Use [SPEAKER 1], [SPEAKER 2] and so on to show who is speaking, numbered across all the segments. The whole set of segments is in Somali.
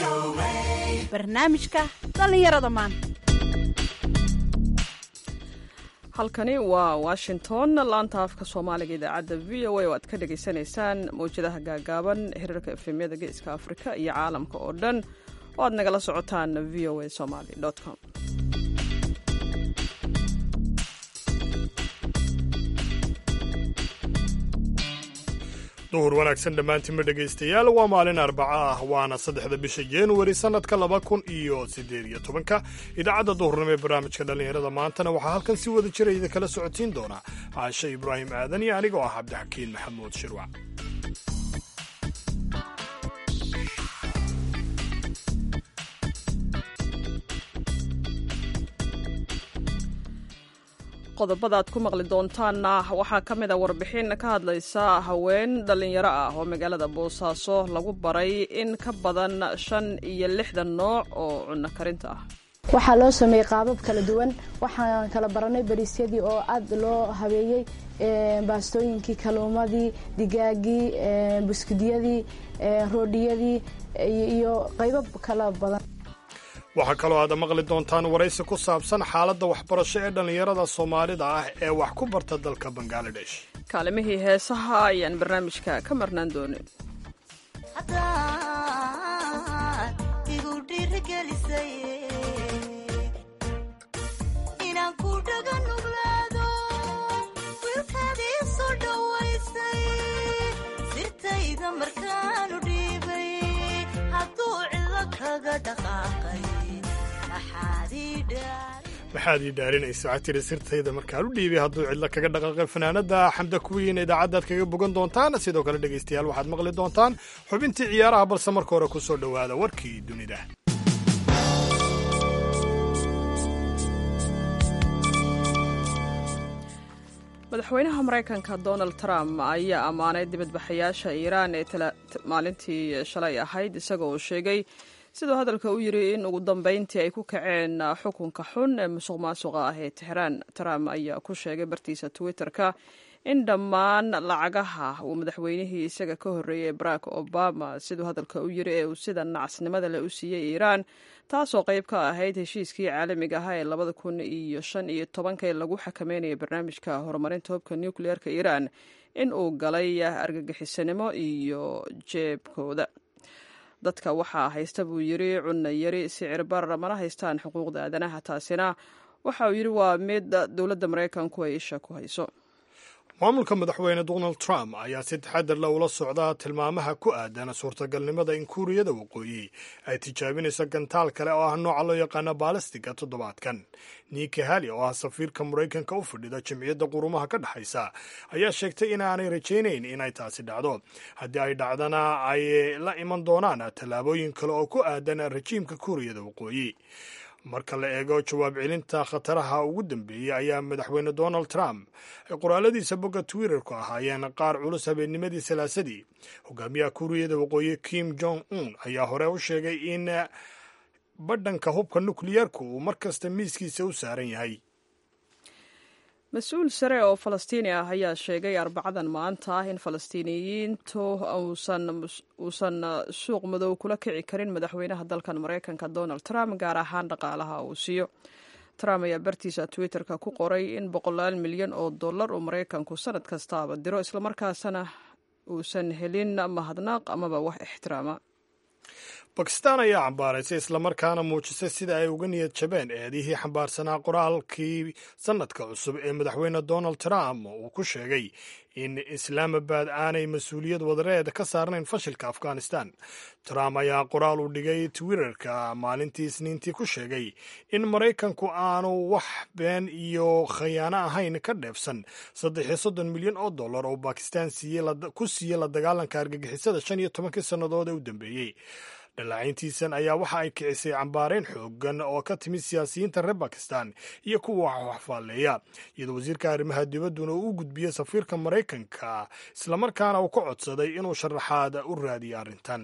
[SPEAKER 1] barnaamijka dhallinyarada maanta
[SPEAKER 2] halkani waa washington laanta afka soomaaliga idaacadda v o a oo aad ka dhagaysanaysaan mawjadaha gaagaaban hirarka efemyada geeska afrika iyo caalamka oo dhan oo aad nagala socotaan v o a somaly com
[SPEAKER 3] duhur wanaagsan dhammaantiinma dhegaystayaal waa maalin arbaca ah waana saddexda bisha januari sannadka laba kun iyo siddeed iyo tobanka idaacadda duhurnimo ee barnaamijka dhallinyarada maantana waxaa halkan si wada jira idinkala socodsiin doona caashe ibraahim aadan iyo anigoo ah cabdixakiin maxamuud shirwac
[SPEAKER 2] qodobada aad ku maqli doontaanna waxaa ka mid a warbixin ka hadlaysa haween dhallinyaro ah oo magaalada boosaaso lagu baray in ka badan shan iyo lixdan nooc oo cunno karinta ah
[SPEAKER 4] waxaa loo sameeyey qaabab kala duwan waxaan kala baranay bariisyadii oo aad loo habeeyey baastooyinkii kaluumadii digaagii buskudiyadii roodhiyadii iyo qaybab kala badan
[SPEAKER 3] waxaa kaloo aad maqli doontaan waraysi ku saabsan xaaladda waxbarasho ee dhallinyarada soomaalida ah ee wax ku barta dalka bangaladesh
[SPEAKER 2] kaalimihii heesaha ayaan barnaamijka ka marnaan doonin
[SPEAKER 3] maxaad ii dhaarinaysa waxaa tiri sirtayda markaan u dhiibay hadduu cidlo kaga dhaqaaqay fanaanada xamda kuwiin idaacaddaad kaga bogan doontaan sidoo kale dhegaystayaal waxaad maqli doontaan xubintii ciyaaraha balse marka hore ku soo dhowaada warkii dunida
[SPEAKER 2] madaxweynaha maraykanka donald trump ayaa ammaanay dibadbaxayaasha iiraan ee maalintii shalay ahayd isagoo uu sheegay siduu hadalka u yiri in ugu dambeyntii ay ku kaceen xukunka xun ee musuq maasuqa ah ee tixraan trump ayaa ku sheegay bartiisa twitter-ka in dhammaan lacagaha uu madaxweynihii isaga ka horreeyey barack obama siduu hadalka u yiri ee uu sida nacasnimada leh u siiyey iiraan taasoo qayb ka ahayd heshiiskii caalamiga ahaa ee labada kun iyo shan iyo tobanka ee lagu xakameynaya barnaamijka horumarinta hubka nucleer-ka iiraan in uu galay argagixisanimo iyo jeebkooda dadka waxaa haysta buu yiri cunna yari sicir bar mana haystaan xuquuqda aadanaha taasina waxa uu yidhi waa mid dowladda maraykanku ay isha ku hayso
[SPEAKER 3] maamulka madaxweyne donald trump ayaa si taxadar la ula socda tilmaamaha ku aadan suurtagalnimada in kuuriyada waqooyi ay tijaabinayso gantaal kale oo ah nooca loo yaqaano baalastiga toddobaadkan niki hali oo ah safiirka maraykanka u fadhida jamciyadda qurumaha ka dhexaysa ayaa sheegtay inaanay rajaynayn inay taasi dhacdo haddii ay dhacdana ay la iman doonaan tallaabooyin kale oo ku aadan rajiimka kuuriyada waqooyi marka la eego jawaab celinta khataraha ugu dambeeyey ayaa madaxweyne donald trump ay qoraaladiisa bogga twitterku ahaayeen qaar culus habeennimadii salaasadii hogaamiyaha kuuriyada waqooyi kim jong un ayaa hore u sheegay in badhanka hubka nukliyeerku uu mar kasta miiskiisa u saaran yahay
[SPEAKER 2] mas-uul sare oo falastiini ah ayaa sheegay arbacadan maanta ah in falastiiniyiintu uusan suuq madow kula kici karin madaxweynaha dalkan maraykanka donald trump gaar ahaan dhaqaalaha uu siiyo trump ayaa bartiisa twitter-ka ku qoray in boqolaal milyan oo dollar uu maraykanku sanad kastaaba diro islamarkaasana uusan helin mahadnaaq amaba wax ixtiraama
[SPEAKER 3] bakistaan ayaa cambaaraysay islamarkaana muujisay sida ay uga niyad jabeen eedihii xambaarsanaa qoraalkii sannadka cusub ee madaxweyne donald trump uu ku sheegay in islaamabad aanay mas-uuliyad wadareed ka saarnayn fashilka afghanistan trump ayaa qoraal u dhigay twitterka maalintii isniintii ku sheegay in maraykanku aanu wax been iyo khayaano ahayn ka dheefsan saddex iyo soddon milyan oo dollar oo bakistan ku siiyey la dagaalanka argagixisada shan iyo tobankii sannadood ee u dambeeyey dhallaacintiisan ayaa waxa ay kicisay cambaarayn xoogan oo ka timid siyaasiyiinta reer bakistan iyo kuwa waxfaalleeya iyadoo wasiirka arrimaha dibadduna uu u gudbiyey safiirka maraykanka islamarkaana uu ka codsaday inuu sharaxaad u raadiyo arrintan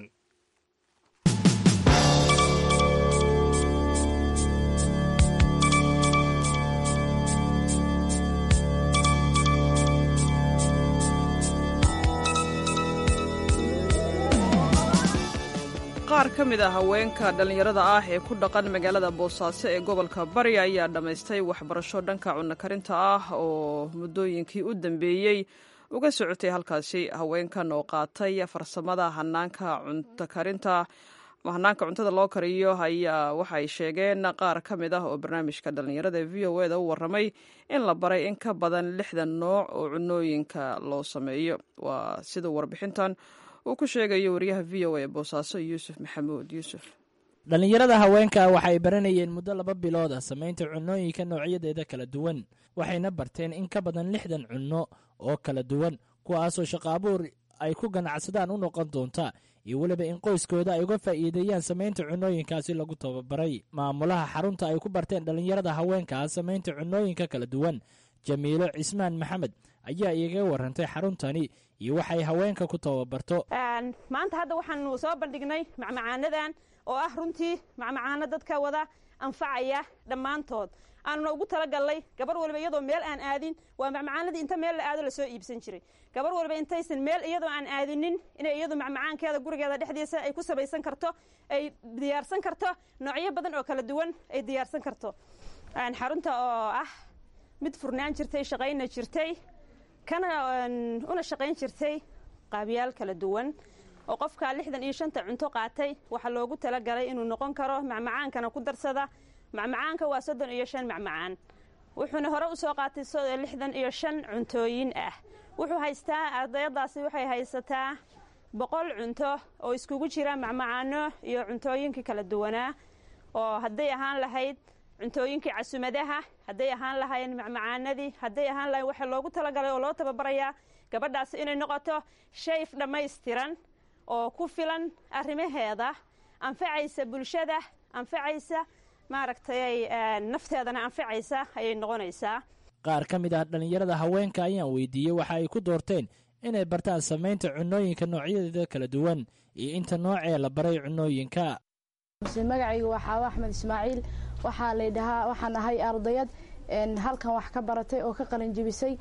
[SPEAKER 2] qaar ka mid a haweenka dhallinyarada ah ee ku dhaqan magaalada boosaaso ee gobolka bari ayaa dhammaystay waxbarasho dhanka cunno karinta ah oo muddooyinkii u dambeeyey uga socotay halkaasi haweenkan oo qaatay farsamada hanaanka cunto karinta hanaanka cuntada loo kariyo ayaa waxay sheegeen qaar ka mid ah oo barnaamijka dhallinyarada v o eda u warramay in la baray in ka badan lixdan nooc oo cunooyinka loo sameeyo waa sida warbixintan uu ku sheegayo wariyaha v o a boosaaso yuusuf maxamuud yuusuf
[SPEAKER 5] dhallinyarada haweenka waxay baranayeen muddo laba bilood ah samaynta cunooyinka noocyadeeda kala duwan waxayna barteen in ka badan lixdan cunno oo kala duwan kuwaasoo shaqaabuur ay ku ganacsadaan u noqon doonta iyo weliba in qoyskooda ay uga faa'iideeyaan samaynta cunooyinkaasi lagu tababaray maamulaha xarunta ay ku barteen dhallinyarada haweenkaa samaynta cunooyinka kala duwan jamiilo cismaan maxamed ayaa iiga warantay xaruntani iyo waxay haweenka ku tababarto
[SPEAKER 1] maanta hadda waxaanu soo bandhignay macmacaanadan oo ah runtii macmacaano dadka wada anfacaya dhammaantood aanuna ugu talagalnay gabar waliba iyadoo meel aan aadin waa macmacaanadii inta meel la aado lasoo iibsan jiray gabar waliba intaysan meel iyadoo aan aadinin inay iyadu macmacaankeeda gurigeeda dhexdiisa ay ku samaysan karto ay diyaarsan karto noocyo badan oo kala duwan ay diyaarsan karto xarunta oo ah mid furnaan jirtay shaqayna jirtay kana una shaqayn jirtay qaabyaal kala duwan oo qofka lixdan iyo shanta cunto qaatay waxaa loogu talagalay inuu noqon karo macmacaankana ku darsada macmacaanka waa soddon iyo shan macmacaan wuxuuna hore usoo qaatay lixdan iyo shan cuntooyin ah wuxuu haystaa ardayadaasi waxay haysataa boqol cunto oo iskugu jira macmacaano iyo cuntooyinkii kala duwanaa oo hadday ahaan lahayd cuntooyinkii casumadaha hadday ahaan lahayn macmacaanadii hadday ahaan lahayn waxaa loogu talagalay oo loo tababarayaa gabadhaasi inay noqoto shayf dhammaystiran oo ku filan arrimaheeda anfacaysa bulshada anfacaysa maaragtay nafteedana anfacaysa ayay noqonaysaa
[SPEAKER 5] qaar ka mid ah dhallinyarada haweenka ayaan weydiiyey waxa ay ku doorteen inay bartaan samaynta cunooyinka noocyadeeda kala duwan iyo inta noocee la baray cunooyinka
[SPEAKER 4] magacaygu waa xaawo axmed ismaaciil waxaa laydhahaa waxaan ahay ardayad halkan wax ka baratay oo ka qalinjibisay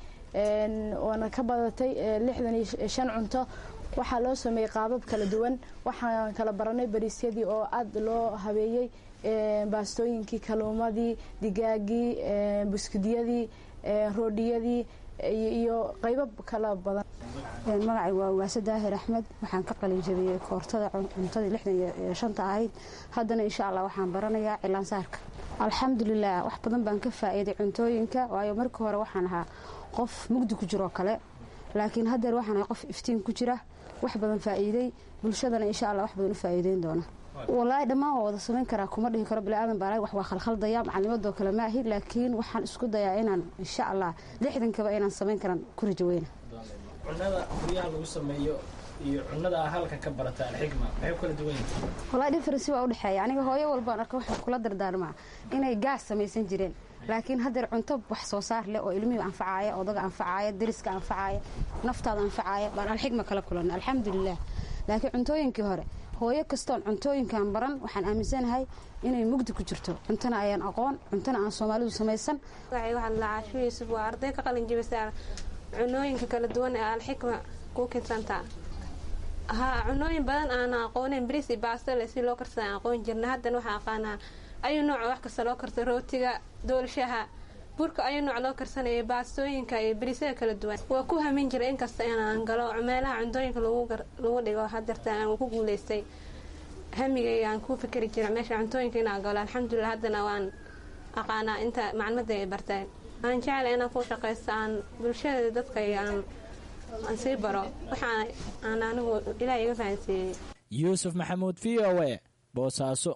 [SPEAKER 4] oona ka badatay lixdan iyo shan cunto waxaa loo sameeyey qaabab kala duwan waxaan kala baranay bariisyadii oo aada loo habeeyey baastooyinkii kaluumadii digaagii buskudiyadii roodhiyadii iyo qaybo kala badan
[SPEAKER 6] magacay waa waase daahir axmed waxaan ka qalin jabiyey koortada cuntadii lixdan iyo shanta ahayd haddana insha allah waxaan baranayaa cilaansaarka alxamdulilah wax badan baan ka faa'iiday cuntooyinka waayo markii hore waxaan ahaa qof mugdi ku jiroo kale laakiin haddeer waxaan ahay qof iftiin ku jira wax badan faa'iiday bulshadana insha allah wax badan u faa'iideyn doona walaahi dhammaan waa wada samayn karaa kuma dhihi karo biniaadan baa wax waa khalkhaldaya macalimadoo kale ma ahi laakiin waxaan isku dayaa inaan insha allah lixdankaba inaan samayn karan ku rajaweyna
[SPEAKER 5] cunada guryaha lagu sameeyo iyo cunada halka ka barata alxigma maxay kala duwan yihiin
[SPEAKER 6] walaahi differensi waa udhexeeya aniga hooyo walbaan arka waxaan kula dardaarmaa inay gaas samaysan jireen laakiin haddeer cunto wax soo saar leh oo ilmihii anfacaaya odaga anfacaaya dariska anfacaaya naftaada anfacaaya baan alxigma kala kulanay alxamdulilah laakiin cuntooyinkii hore hooyo kastoon cuntooyinkan baran waxaan aaminsanahay inay mugdi ku jirto cuntona ayaan aqoon cuntona aan soomaalidu samaysan
[SPEAKER 7] caasho yuusuf waa arday ka qalin jibisa cunooyinka kala duwan ee alxikma ku kidsanta haa cunooyin badan aana aqooneyn bris iyo baastale si loo karsada aan aqoon jirna haddana waxaa aqaanaa ayuu nooca wax kasta loo karsa rootiga doolshaha burka ayuu nooc loo karsanaya baastooyinka iyo berisyada kala duwan waa ku hamin jira inkasta inaan galo meelaha cuntooyinka lagu dhigo hadeerta aan ku guuleystay hamigay aan ku fikeri jira meesha cuntooyinka inaan galo alxamdulilah haddana waan aqaanaa inta maclimada ay barteen aan jecla inaan ku shaqaysto aan bulshada dadka aan aan sii baro waxaa aan anigu ilaah iga fahansiiyey
[SPEAKER 5] yuusuf maxamuud v o e boosaaso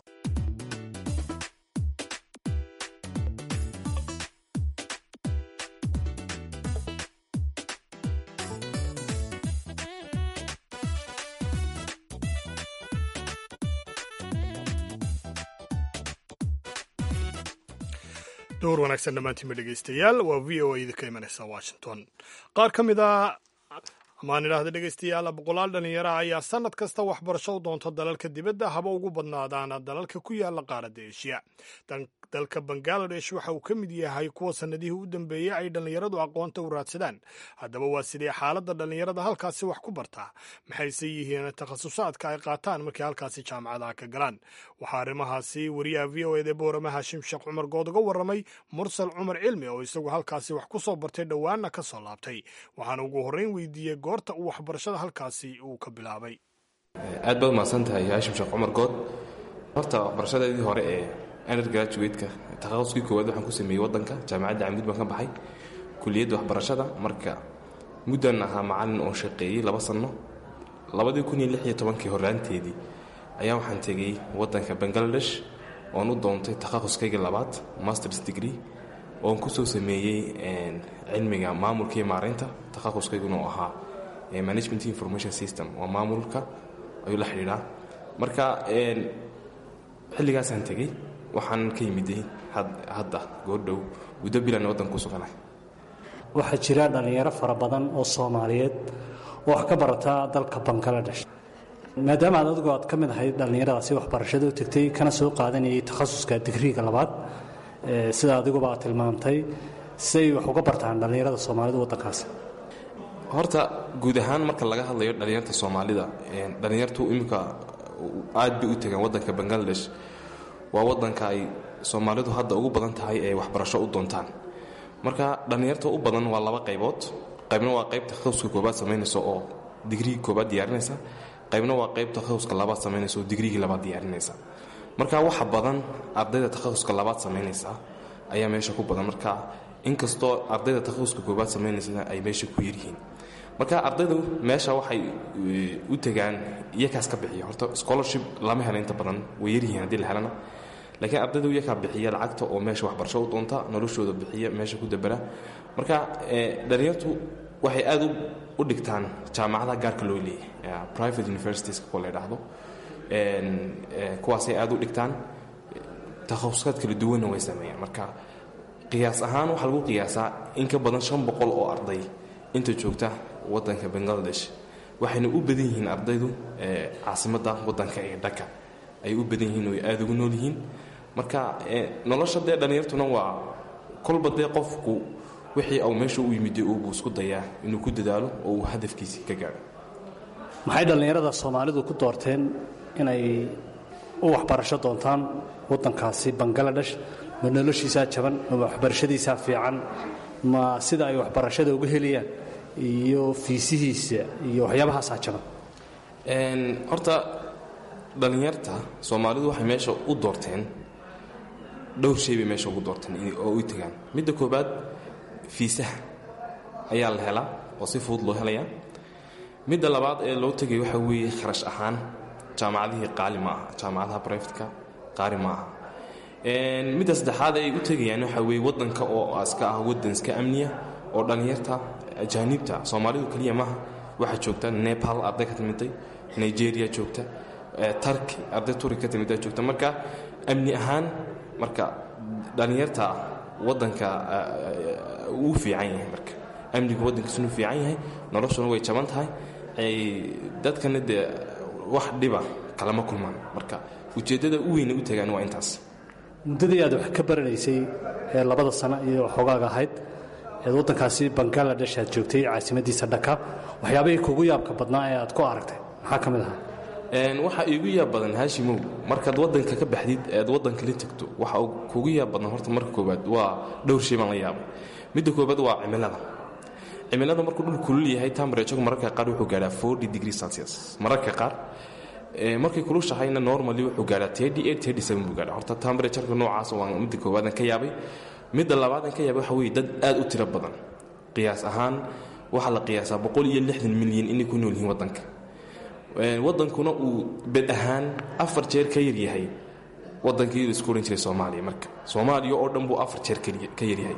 [SPEAKER 3] door wanaagsan dhammaantiinba dhegaystayaal waa v o a idinka imanaysa washington qaar ka mid a amaan idhaahda dhegaystayaal boqolaal dhallinyaraha ayaa sannad kasta waxbarasho u doonta dalalka dibadda haba ugu badnaadaana dalalka ku yaala qaaradda eshiya dalka bangaladesh waxa uu ka mid yahay kuwa sannadihii u dambeeyey ay dhallinyaradu aqoonta u raadsadaan haddaba waa sidee xaaladda dhallinyarada halkaasi wax ku bartaa maxayse yihiin takhasusaadka ay qaataan markay halkaasi jaamacadaha ka galaan waxaa arrimahaasi wariyaha v o eda boorama haashim sheekh cumar good uga warramay mursal cumar cilmi oo isagu halkaasi wax ku soo bartay dhowaanna ka soo laabtay waxaana ugu horreyn weydiiyey goorta uu waxbarashada halkaasi uu ka bilaabay
[SPEAKER 8] aad baad mahadsan tahay haashim sheekh cumar good horta waxbarashadeedii hore ee undergraduate-ka takhaquskii koowaad waxaan ku sameeyey waddanka jaamacadda camud baan ka baxay kuliyadda waxbarashada marka muddan ahaa macallin oo shaqeeyey laba sanno labadii kun iyo lix iyo tobankii horraanteedii ayaa waxaan tegey waddanka bangaladesh oon u doontay takhaquskayga labaad masters degree oon ku soo sameeyey cilmiga maamulka iyo maaraynta takhaquskayguna oo ahaa management information system waa maamulka ayuu la xidhiidhaa marka xilligaasaan tegey waxaan ka yimiday hadda goordhow muddo bilan waddanka ku suganahay
[SPEAKER 9] waxaa jira dhallinyaro fara badan oo soomaaliyeed oo wax ka barata dalka bangaladesh maadaama aad adigu aad ka mid ahayd dhallinyaradaasi waxbarashada u tegtay kana soo qaadanayay takhasuska digriiga labaad sida adiguba aad tilmaamtay siday wax uga bartaan dhallinyarada soomaalida waddankaasi
[SPEAKER 8] horta guud ahaan marka laga hadlayo dhallinyarta soomaalida dhallinyartu iminka aad bay u tegaan waddanka bangaladesh waa waddanka ay soomaalidu hadda ugu badan tahay ee waxbarasho u doontaan marka dhallinyarta u badan waa laba qaybood qaybna waa qayb takhasuska koobaad samaynaysa oo digriigi koobaad diyaarinaysa qaybna waa qayb takhasuska labaad samaynaysa oo digriigii labaad diyaarinaysa marka waxa badan ardayda takhasuska labaad samaynaysa ayaa meesha ku badan marka inkastoo ardayda takhasuska koobaad samaynaysana ay meesha ku yaryihiin marka ardaydu meesha waxay u tegaan iyakaas ka bixiya horta scholarship lama helo inta badan way yaryihiin haddii la helana laakiin ardaydu iyakaa bixiya lacagta oo meesha waxbarasho u doonta noloshooda bixiya meesha ku dabera marka dhalinyartu waxay aad u dhigtaan jaamacadaha gaarka loo leeyahy private universities kuwa la ydhaahdo kuwaasay aad u dhigtaan takhasusaad kala duwanna way sameeyaan marka qiyaas ahaan waxaa lagu qiyaasaa in ka badan shan boqol oo arday inta joogta waddanka bangaladesh waxayna u badan yihiin ardaydu caasimadda waddanka ee dhaka ay u badan yihiin oo aad ugu nool yihiin marka nolosha dee dhallinyartuna waa kolba dee qofku wixii au meesha u yimiday uubuu isku dayaa inuu ku dadaalo oo uu hadafkiisii ka gaadho
[SPEAKER 9] maxay dhallinyarada soomaalidu ku doorteen inay u waxbarasho doontaan waddankaasi bangaladesh ma noloshiisaa jaban ma waxbarashadiisaa fiican ma sida ay waxbarashada uga helayaan iyo fiisihiisa iyo waxyaabahaasaa jaban
[SPEAKER 8] horta dhallinyarta soomaalidu waxay meesha u doorteen dhowr shay bay meesha ugu doorteen oo u tegaan midda koobaad fiisaha ayaa la helaa oo si fudud loo helayaa midda labaad ee loo tegay waxaa weeye kharash ahaan jaamacadihii qaali ma aha jaamacadaha brifatka qaali ma aha midda saddexaad ay u tegayaan waxaa weeye waddanka oo iska ah waddan iska amniya oo dhallinyarta ajaaniibta soomaalidu keliya maaha waxaa joogta nepal arday ka timiday nigeria joogta tarki arday turki ka timida joogta marka amni ahaan marka dhallinyarta waddanka uu fiican yahay marka amnigu waddankiisunu fiican yahay noloshuna way jaban tahay dadkana dee wax dhiba kalama kulmaan marka ujeeddada u weyna u tagaan waa intaas
[SPEAKER 9] muddadii aad wax ka baranaysay ee labada sano iyo xogaaga ahayd eed waddankaasi bangaladesh aad joogtay caasimadiisa dhaka waxyaabahii kugu yaabka badnaa ee aad ku aragtay maxaa ka mid ahaa
[SPEAKER 8] waxaa iigu yaab badan haashimow markaad waddanka ka baxdid ead waddanka la tegto waxa uu kugu yaab badan horta marka koobaad waa dhowr shay baan la yaabay midda koobaad waa cimilada cimilada markuu dhul kulul yahay tambarejog mararka qaar wuxuu gaadhaa forty degree celsius mararka qaar markay kulushahayna normally wuxuu gaadhaa thirty eight thirty seven buu gaadhaa horta tambarejarka noocaas waa midda koobaadan ka yaabay midda labaadan ka yaabay waxa weeye dad aad u tiro badan qiyaas ahaan waxaa la qiyaasaa boqol iyo lixdan milyan inay ku nool yihiin waddanka waddankuna uu bed ahaan afar jeer ka yaryahay waddankii isku ohan jiray soomaaliya marka soomaaliya oo dhan buu afar jeer ka yaryahay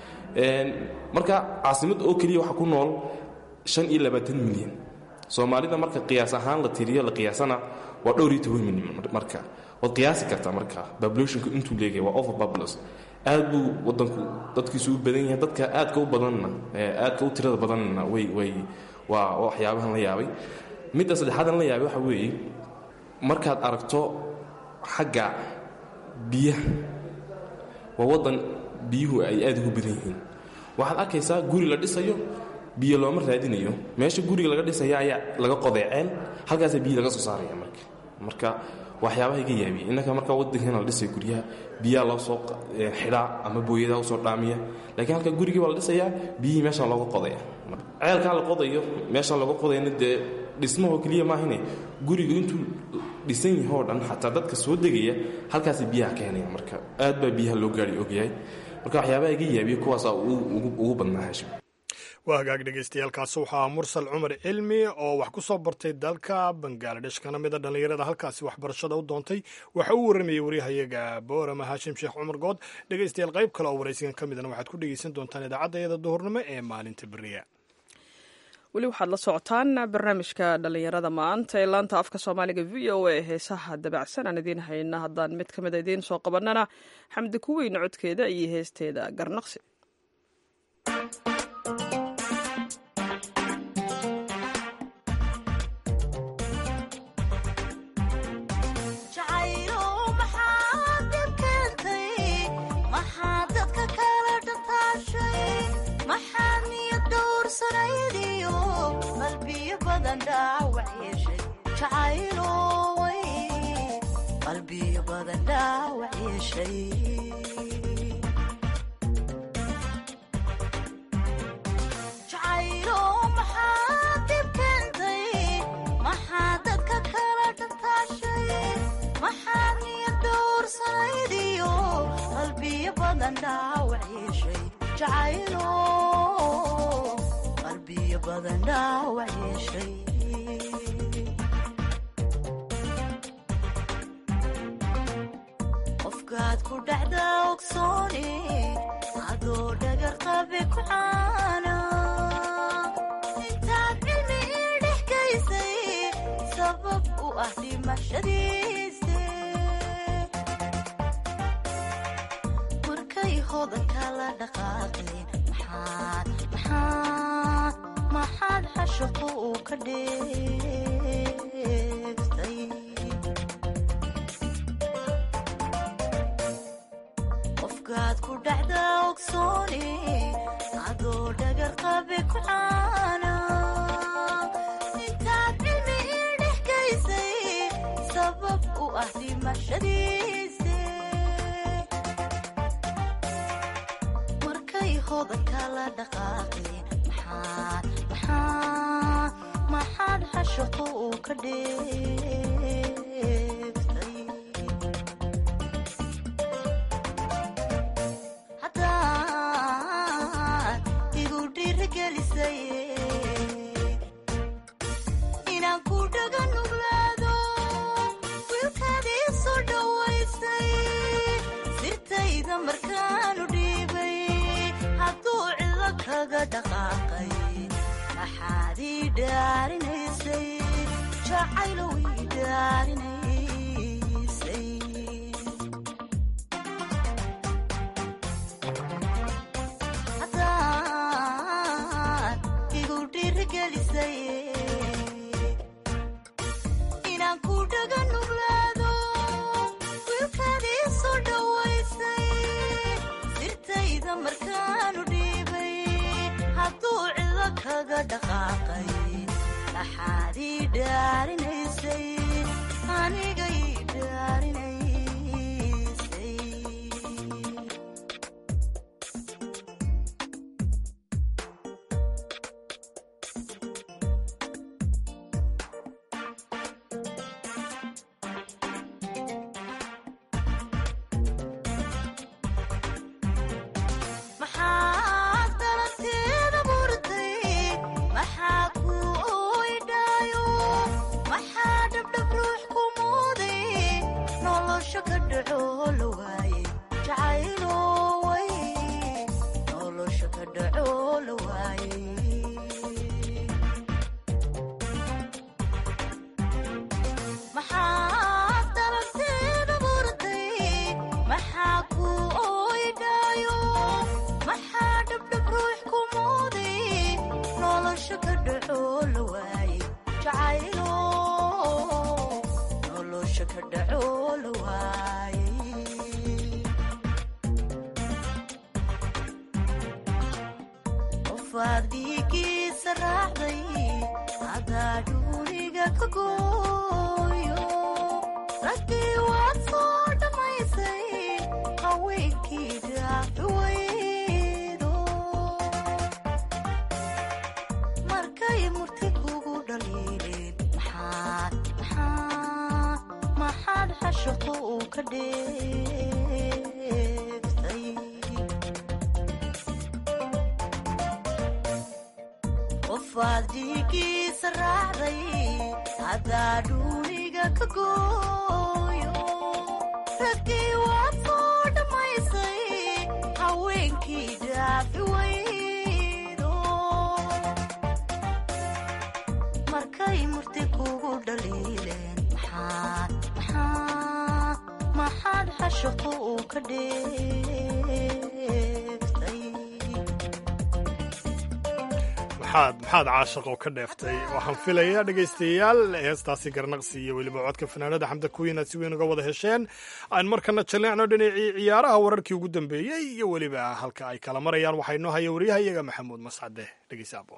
[SPEAKER 8] marka caasimad oo keliya waxaa ku nool shan iyo labaatan milyan soomaalida marka qiyaas ahaan la tiriyo la qiyaasana waa dhowr iyo toban milyan marka waad qiyaasi kartaa marka populationku intuu leegay waa overpopulous aad buu waddanku dadkiisu u badan yahay dadka aadka u badanna aadka u tirada badanna way way waa waxyaabahan la yaabay midda saddexaadan la yaabay waxa weeye markaad aragto xagga biyaha waa waddan biyuhu ay aad ugu badan yihiin waxaad arkaysaa guri la dhisayo biyo looma raadinayo meesha guriga laga dhisaya ayaa laga qodeeceen halkaasaa biyi laga soo saaraya marka marka waxyaabaha iga yaabiya innaka marka waddankeena la dhisaya guryaha biyaha loo soo xidhaa ama booyadaha usoo dhaamiya laakiin halka gurigii baa la dhisayaa biyihii meeshaa looga qodaya ceelkaa la qodayo meeshaa looga qodayana dee dhismahoo keliya maahine gurigu intuu dhisan yahoo dhan xataa dadka soo degaya halkaasa biyaha keenaya marka aad baa biyaha loo gaari ogyahay marka waxyaabaha iga yaabiya kuwaasaa ugu badnaa hashim
[SPEAKER 3] waa hagaag dhegaystayaaalkaasi waxaa mursal cumar cilmi oo wax ku soo bartay dalka bangaladesh kana mida dhallinyarada halkaasi waxbarashada u doontay waxa uu warramayey waryahayaga boorama haashim sheekh cumar good dhegaystayaal qayb kale oo waraysigan ka midana waxaad ku dhegaysan doontaan idaacadayada duhurnimo ee maalinta beriya
[SPEAKER 2] weli waxaad la socotaan barnaamijka dhallinyarada maanta ee laanta afka soomaaliga v o a heesaha dabacsan aan idiin hayna haddaan mid ka mida idiin soo qabanana xamdi kuweyn codkeeda iyo heesteeda garnaqsi
[SPEAKER 10] qalbiyo badan dhaawac yeeshay jacaylo maxaa dib keentay maxaa dadka kala dhantaashay maxaa niyad dhowrsanaydiyo qalbiyo badan dhaawac yeeshay jacaylo qalbiyo badan dhaawac yeeshay qofkaad ku dhacda ogsooni adoo dhagar qabe ku caana intaad cilmi ii dhex gaysay sabab u ah dhimashadiise markay hodanka la dhaqaaqeen maxaad maxaad maxaad xashaqo uu ka dheeftay qofkaad ku dhacda ogsooni adoo dhagar qabe ku caana intaad cilmi ii dhex gaysay sabab u ah dhimashadiise markay hodanka la dhaqaaqeen maxaad maxaad maxaad xashaqo uu ka dheeftay haddaad igu dhiirigelisay inaan ku dhaga nuglaado wiilkaadii soo dhowaysay sirtayda markaanu dhiibay hadduu cido kaga dhaqaaqay maxaad ii dhaarinaysay jacaylow ii dhaarinaysay haddaad igu dhiirigelisay inaan ku dhaga nuglaado wiilkaadii soo dhowaysay sirtayda markaanu dhiibay hadduu cido kaga dhaqaaqay maxaad ii dhaarinaysay aniga ii dhaarinaysay maxaad dalanteeda murtay maxaa ku oydhaayo maxaa dhabdhab ruux ku muuday nolosha ka dhaco la waaye jacaylo way nolosha ka dhaco la waaye maxaad dalanteeda murtay maxaa ku oydhaayo maxaa dhabdhab ruux ku muuday nolosha ka dhaco qofaad dhiigiisa raacday hadaa dhuuniga ka gooyo raggii waad soo dhammaysay haweenkii dhaafi waydo markay murti kugu dhaliileen maxaad maxaad maxaad xashaqo uu ka dheeftay qofaad dhiigiisa raacday hadaa dhuuniga ka gooyo raggii waad soo dhammaysay haweenkii dhaafi waydo markay murti kugu dhaliileen maxaad maxaad maxaad xashaqo uu ka dheeftay
[SPEAKER 3] maxaad maxaad caashaqoo ka dheeftay waxaan filayaa dhegaystayaal heestaasi garnaqsi iyo weliba codka fanaanada xamda kuwiin aad si weyn uga wada hesheen aan markana jalleecno dhinacii ciyaaraha wararkii ugu dambeeyey iyo weliba halka ay kala marayaan waxaa inoo haya wariyaha iyaga maxamuud mascade dhegeysa aboon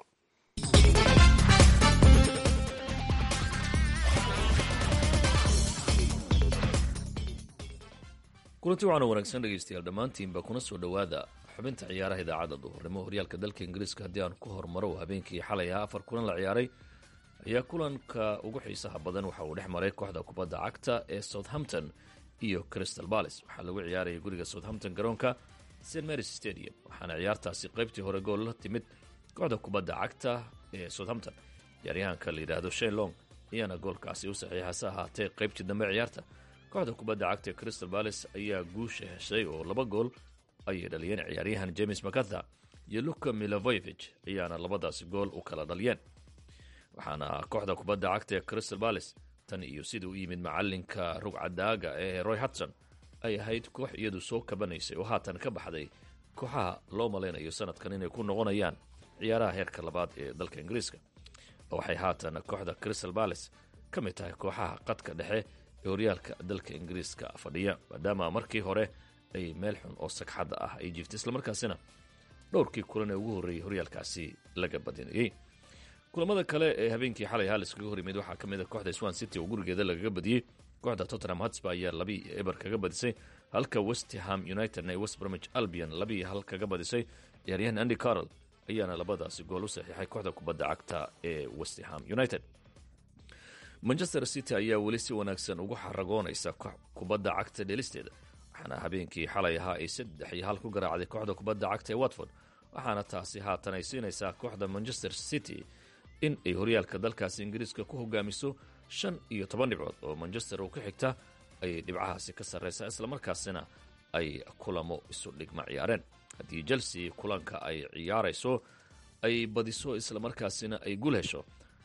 [SPEAKER 11] kulanti waxaana wanaagsan dhegaystayaal dhammaantiinba kuna soo dhowaada xubinta ciyaaraha idaacadda duhurnimo horyaalka dalka ingiriiska haddii aan ku hormaro habeenkii xalay ahaa afar kulan la ciyaaray ayaa kulanka ugu xiisaha badan waxa uu dhex maray kooxda kubadda cagta ee southampton iyo crystal balis waxaa lagu ciyaarayay guriga southampton garoonka st marys stadium waxaana ciyaartaasi qaybtii hore gool la timid kooxda kubadda cagta ee southampton ciyaaryahanka la yidhaahdo shane long ayaana goolkaasi u saxiixa se ahaatee qaybtii dambe ciyaarta kooxda kubadda cagta ee crystal balis ayaa guusha heshay oo laba gool ayay dhaliyeen ciyaaryahan james macatha iyo luka milovoyevich ayaana labadaasi gool u kala dhaliyeen waxaana kooxda kubadda cagta ee crystal balis tan iyo sida u yimid macalinka rugcadaaga ee roy hudson ay ahayd koox iyadu soo kabanaysay oo haatan ka baxday kooxaha loo malaynayo sanadkan inay ku noqonayaan ciyaaraha heerka labaad ee dalka ingiriiska waxay haatan kooxda crystal balis ka mid tahay kooxaha qadka dhexe ee horyaalka dalka ingiriiska fadhiya maadaama markii hore ay meel xun oo sagxadda ah ay jiiftay islamarkaasina dhowrkii kulan ee ugu horreeyey horyaalkaasi laga badinayey kulamada kale ee habeenkii xalay hal iskaga hor yimid waxaa ka mid a kooxda swan city oo gurigeeda lagaga badiyey kooxda tottenham hotspur ayaa labii eber kaga badisay halka westham unitedna ee west bromwich albion labii hal kaga badisay ciyaaryahan andy carroll ayaana labadaasi gool u saxiixay kooxda kubadda cagta ee westham united manchester city ayaa weli si wanaagsan ugu xaragoonaysa kubadda cagta dhelisteeda waxaana habeenkii xalay ahaa ay saddex iyo hal ku garaacday kooxda kubadda cagta ee watford waxaana taasi haatan ay siinaysaa kooxda manchester city in ay horyaalka dalkaasi ingiriiska ku hogaamiso shan iyo toban dhibcood oo manchester oo ka xigta ayay dhibcahaasi ka sarraysaa islamarkaasina ay kulamo isu dhigma ciyaareen haddii chelsea kulanka ay ciyaarayso ay badiso islamarkaasina ay gul hesho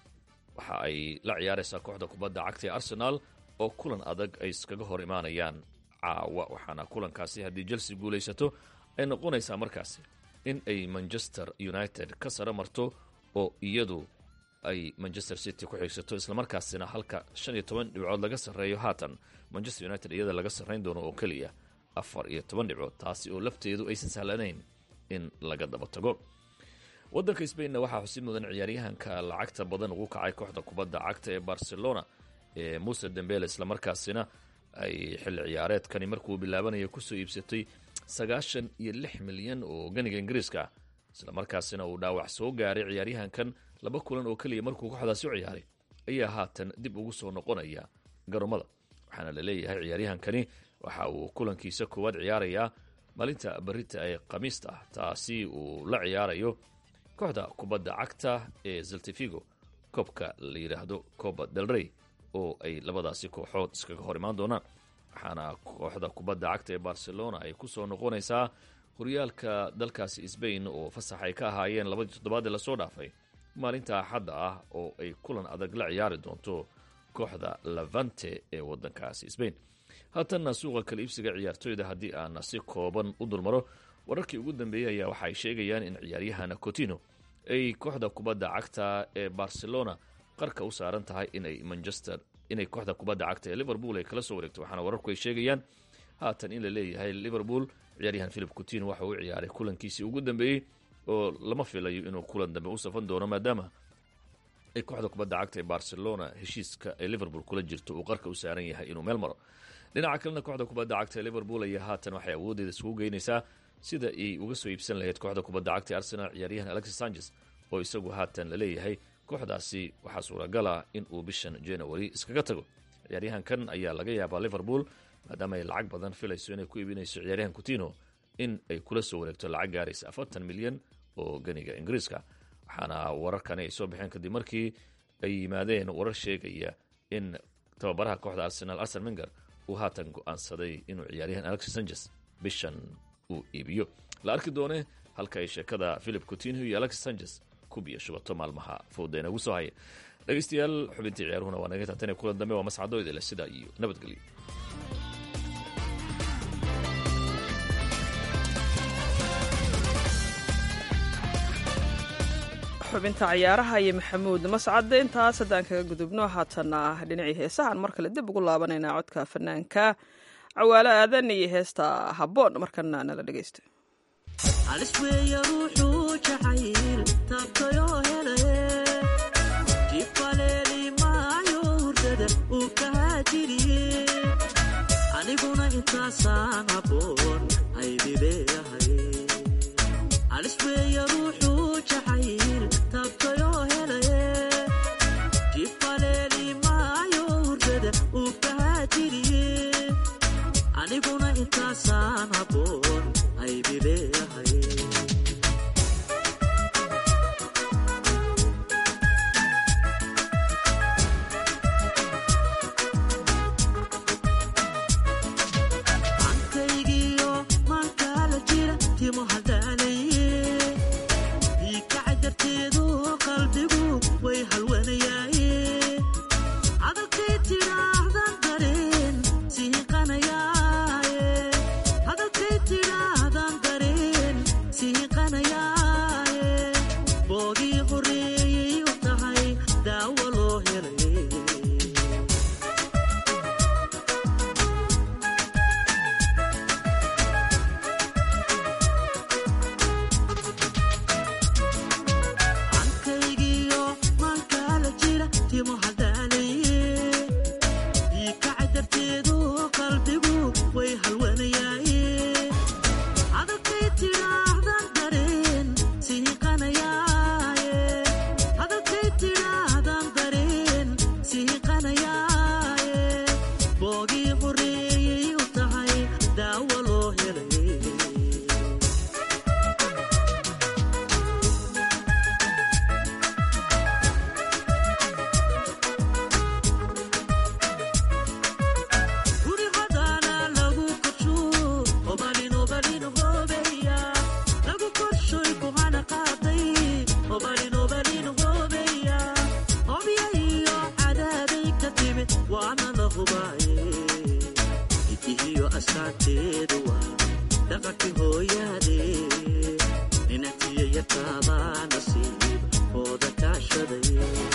[SPEAKER 11] waxa ay la ciyaaraysaa kooxda kubadda cagta ee arsenaal oo kulan adag ay iskaga hor imaanayaan caawa waxaana kulankaasi haddii chelsea guulaysato ay noqonaysaa markaasi in ay manchester united ka saro marto oo iyadu ay manchester city ku xigsato islamarkaasina halka shan iyo toban dhibcood laga sarreeyo haatan manchester united iyada laga sarrayn doono oo keliya afar iyo toban dhibcood taasi oo lafteedu aysan sahlanayn in laga daba tago waddanka sbainna waxaa xusid mudan ciyaaryahanka lacagta badan ugu kacay kooxda kubadda cagta ee barcelona ee muse dembele islamarkaasina ay xilli ciyaareedkani markuu bilaabanaya kusoo iibsatay sagaashan iyo lix milyan oo ganiga ingiriiska ah islamarkaasina uu dhaawac soo gaaray ciyaaryahankan laba kulan oo keliya markuu kooxdaasi u ciyaaray ayaa haatan dib ugu soo noqonaya garoomada waxaana la leeyahay ciyaaryahankani waxa uu kulankiisa koowaad ciyaarayaa maalinta barita ee khamiista ah taasi uu la ciyaarayo kooxda kubadda cagta ee zaltifigo koobka la yidhaahdo coba del rey oo ay labadaasi kooxood iskaga hor imaan doonaan waxaana kooxda kubadda cagta ee barcelona ay ku soo noqonaysaa horyaalka dalkaasi sbain oo fasax ay ka ahaayeen labadii toddobaad ee lasoo dhaafay maalinta axadda ah oo ay kulan adag la ciyaari doonto kooxda lavante ee waddankaasi sbain haatanna suuqa kala iibsiga ciyaartoyda haddii aan si kooban u dulmaro wararkii ugu dambeeyey ayaa waxa ay sheegayaan in ciyaaryahan cotino ay kooxda kubadda cagta ee barcelona qarka u saaran tahay inay manchester inay kooxda kubadda cagta ee liverpool ay kala soo wareegto waxaana wararku ay sheegayaan haatan in la leeyahay liverpool ciyaaryahan philip cotino waxa uu ciyaaray kulankiisii ugu dambeeyey oo lama filayo inuu kulan dambe u safan doono maadaama ay kooxda kubadda cagta ee barcelona heshiiska ee liverpool kula jirto uu qarka u saaran yahay inuu meel maro dhinaca kalena kooxda kubadda cagta ee liverpool ayaa haatan waxay awooddeeda isugu geynaysaa sida ay uga soo iibsan lahayd kooxda kubadda cagta ee arsenal ciyaaryahan alexis sanchez oo isagu haatan la leeyahay kooxdaasi waxaa suuragal ah in uu bishan january iskaga tago ciyaaryahankan ayaa laga yaabaa liverpool maadaama ay lacag badan filayso inay ku iibinayso ciyaaryahan coutinho in ay kula soo wareegto lacag gaaraysa afartan milyan oo ganiga ingiriiska waxaana wararkani ay soo baxeen kadib markii ay yimaadeen warar sheegaya in tababaraha kooxda arsenal arsen menger uu haatan go-aansaday inuu ciyaaryahan alexis sanchez bishan uu iibiyo la arki doone halka ay sheekada philip coutinho iyo alexis sanchez ku biyo shubato maalmaha fooda inagu soo haya dhegeystayaal xubintii ciyaaruhuna waa naga taatane kulan dambe waa mascado idile sidaa iyo nabadgelyo
[SPEAKER 2] xubinta ciyaaraha iyo maxamuud mascade intaas haddaan kaga gudubno haatana dhinacii heesahaan mar kale dib ugu laabanaynaa codka fanaanka cawaalo aadan iyo heesta habboon markana nala dhegeysta
[SPEAKER 12] alisweeya ruuxuu jacayl taabtayoo helaye jifaleeli maayo hurdada uu kahaajiriye aniguna intaasaan habboon aydi leeyahay alisweeya ruuxuu jacayl taabtayoo helaye jifaleeli maayo hurdada uu kahaajiriye aniguna intaasaan habboon aydi leeyahay ankaygiyo maankaala jira timo haldaalaye iikaca darteedu qalbigu way halwanayaaye hadalkay tidhaahdan dareen sihiqanayaaye hadalkay tidhaahdan dareen sihiqanayaaye boogii horreeyey u tahay daawo loo helaye ankaygiyo maankaala jira timo haldaalaye iikaca darteedu qalbigu way halwanayaaye hadalkay tidhaahdan dareen sihiqanayaaye hadalkay tidhaahdan dareen sihiqanayaaye boogii horreeyey u tahay daawo loo helaye guri hodaana lagu korsho obalin obalin hoobeya lagu korshoy kuhana qaaday obalin obalin hoobeya hobya iyo cadaaday ka timid waana la hubaaye idihiyo astaanteedu waa dhaqankii hooyaade ninatiya yataabaa nasiib hooda kaashaday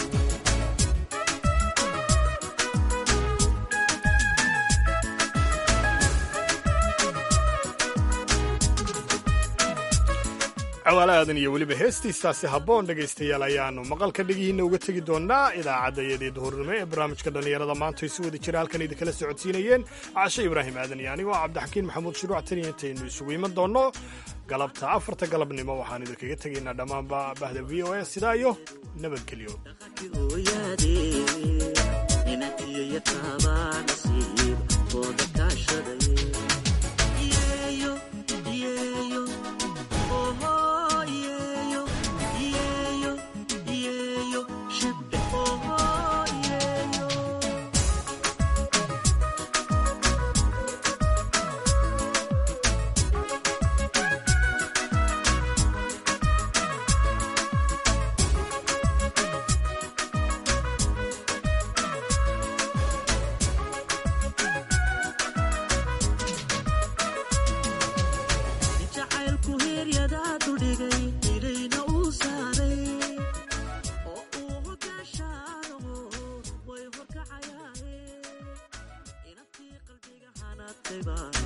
[SPEAKER 3] cawaale aadan iyo weliba heestiistaasi habboon dhegaystayaal ayaannu maqalka dhegihiinna uga tegi doonnaa idaacadda iyadii duhurnimo ee barnaamijka dhallinyarada maanta ay si wada jira halkan idinkala socodsiinayeen cashe ibraahim aadan iyo anigoo cabdixakiin maxamuud shuruuc taniya intaynu isugu iman doonno galabta afarta galabnimo waxaan idinkaga tegaynaa dhammaanba bahda v o a sidaa iyo nabadgelyo
[SPEAKER 12] hooyaade ninatiya yataabaa nasiib hooda kaashaday yeeyo yeeyo oho yeeyo yeeyo yeeyo shibbe oho yeeyo jacaylku heeryadaadu dhigay ilayna uu saaray oo uu hogaashaanaho way horkacayaaye inantii qalbiga hanatayba